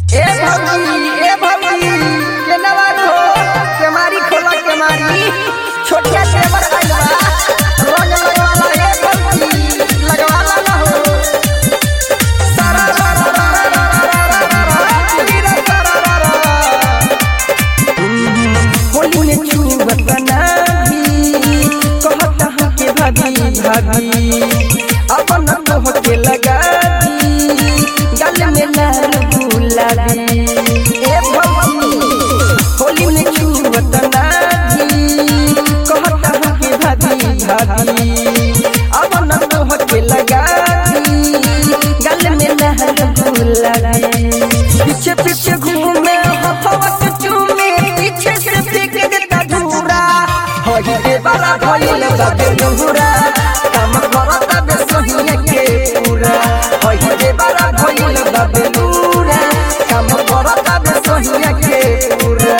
ए भौजी ए भौजी केनवा खो केमारी खोला केमारी छोटिया टेबल आइल बा रंग लगवाला ए भौजी लगवाला ना हो सारा रा रा रा रा रा रा रा रा रा चुरी रा रा रा रा रा होली में चुबत नाही कहता हूँ के भाभी भाभी अपन तो के लगा दी गल में लाल गुलाबी ए भौजी होली में चुबत नाही कहता हूँ के भाभी भाभी अपन तो के लगा दी गल में लाल गुलाबी पीछे पीछे घूमे हवा के चूमे पीछे से फेंक देता धूरा होई के बड़ा भइल बा बेलुरा काम करता बे सोहिया के पूरा होई के बड़ा भइल बा बेलुरा काम करता बे सोहिया के पूरा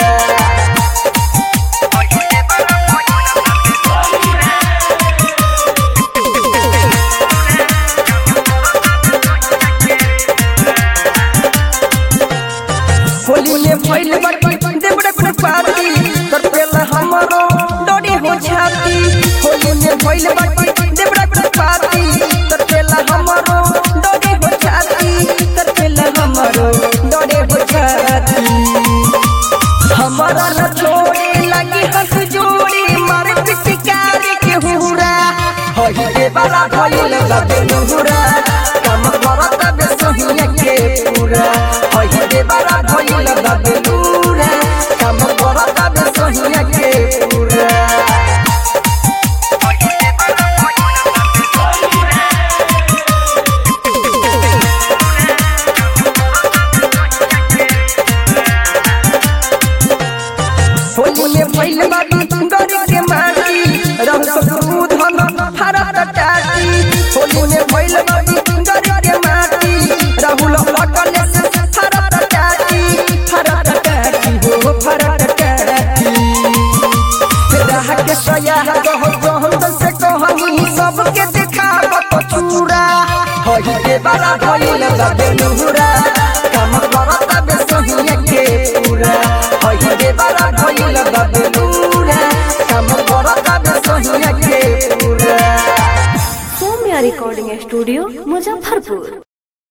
होली में भइल बाटी देबड़े पे पाती तर पेला हमरो डोरी हो छाती होली में भइल बाटी देबड़े पे पाती तर पेला हमरो डोरी हो छाती तर पेला हमरो डोरी हो छाती हमारा न छोड़े लगी हंस जोड़ी मारे पिचकारी के हुरा होई के बड़ा भइल बा बेलुरा काम करत बे सोहिया के पूरा होई के बड़ा भइल बा बेलुरा काम करत बे सोहिया के पूरा होली में भइल बाटी गरी के माटी रह सकू धन भारत टाटी होली में भइल बाटी गरी के माटी राहुल लटल से भारत टाटी भारत टाटी हो भारत टाटी राह के सया गह गहन से कहनी सबके दिखावत चूरा होई के बड़ा भइल बा बेलुरा काम करत बे सोहिया के पूरा होई के बड़ा भइल बा बेलुरा काम करत बे सोहिया के पूरा सौम्या रिकॉर्डिंग स्टूडियो मुजफ्फरपुर